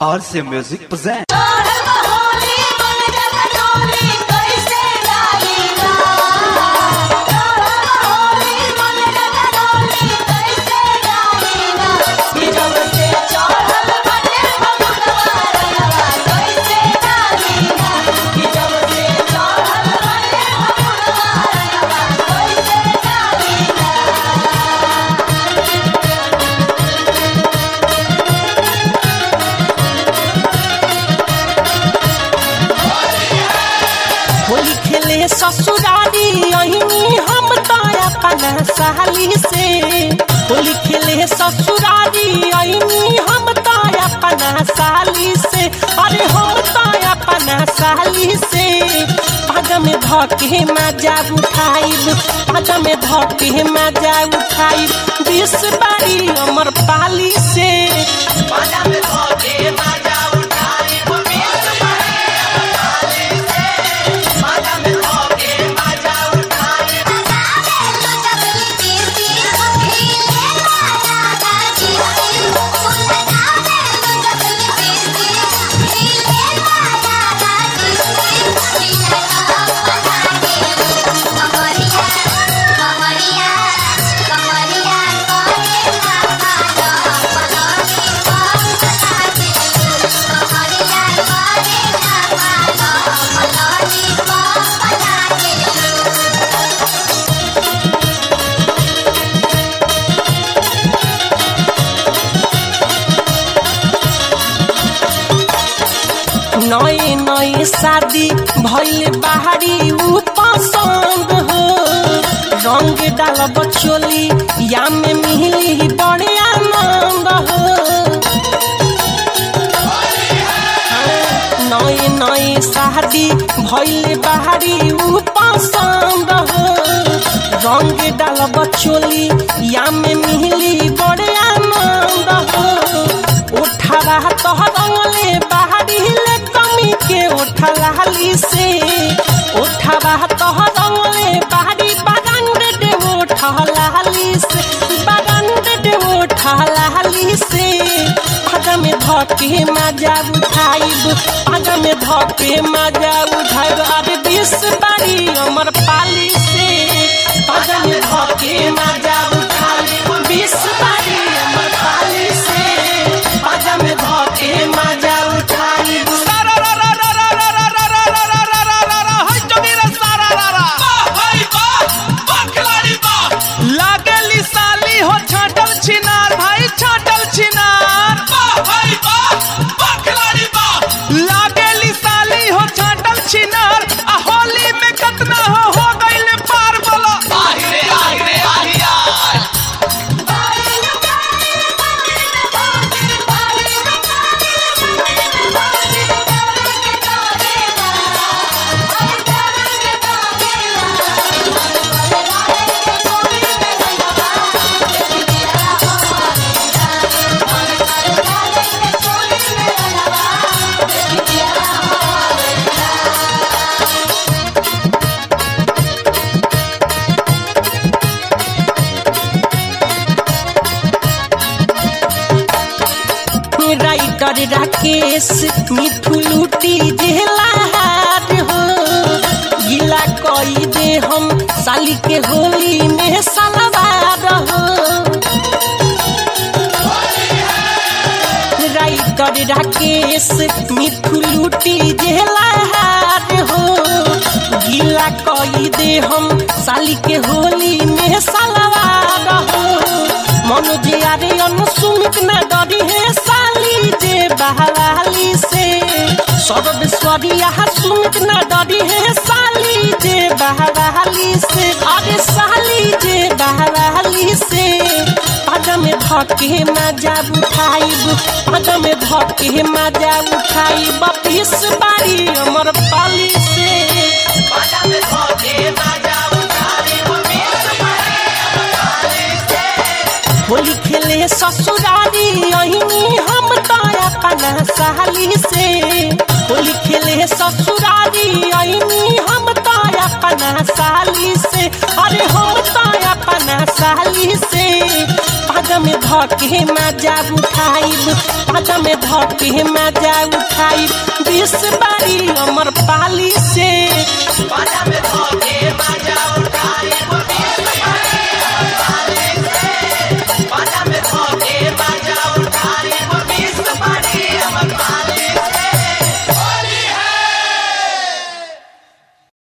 RC Music presents. Holi खेले ससुरारी अहिनी हम ताया पना साली से होली खेले ससुरारी अहिनी हम ताया पना साली से अरे हम ताया पना साली से पग में धके मजा उठाइब पग में धके मजा उठाइब बीस बारी अमर पाली से पग में धके मजा उठाइब बीस नए नए शादी भइल बाहरी ऊ पसंद हो रंग डाल बचोली या में मिली बड़े आनंद हो नए नए शादी भइल बाहरी ऊ पसंद हो रंग डाल बचोली या में मिली बड़े आनंद हो उठावा तो रंगले बाहरी ले कमी के उठलाली से उठावा तो रंगले बाहरी बागान दे उठलाली से बागान दे उठलाली से पग में धके मजा उठाइब पग में धके मजा उठाइब अरे बीस बारी अमर पाली से पग में धके मजा उठाइब बीस बारी अमर पाली से पग में धके मजा उठाइब लागेली साली हो छाटल छिनार भाई छाटल छिनार लागेली साली हो छाटल छिनार आ होली में कतना हो हो गइल पार बोलो राइटर राकेश मिठू लूटी जेला हार हो गिला कई दे हम साली के होली में सलवार हो राइटर राकेश मिठू लूटी जेला हार हो गिला कई दे हम साली के होली में सलवार हो मनोज यारे अनुसुमित न डरी है साली जे बहवाली से सर्वेश्वरी यहाँ सुमित न डरी है साली जे बहवाली से अरे साली जे बहवाली से पग में धके मजा उठाइब पग में धके मजा उठाइब बीस बारी अमर पाली से पग में धके मजा उठाइब बीस बारी अमर पाली से होली खेले ससुरारी अहिनी हम ताया पना साली से होली खेले ससुरारी अहिनी हम ताया पना साली से अरे हम ताया पना साली से पग पाजा में धके मजा उठाइब पाजा में धके मजा उठाइब बीस बारी अमर पाली से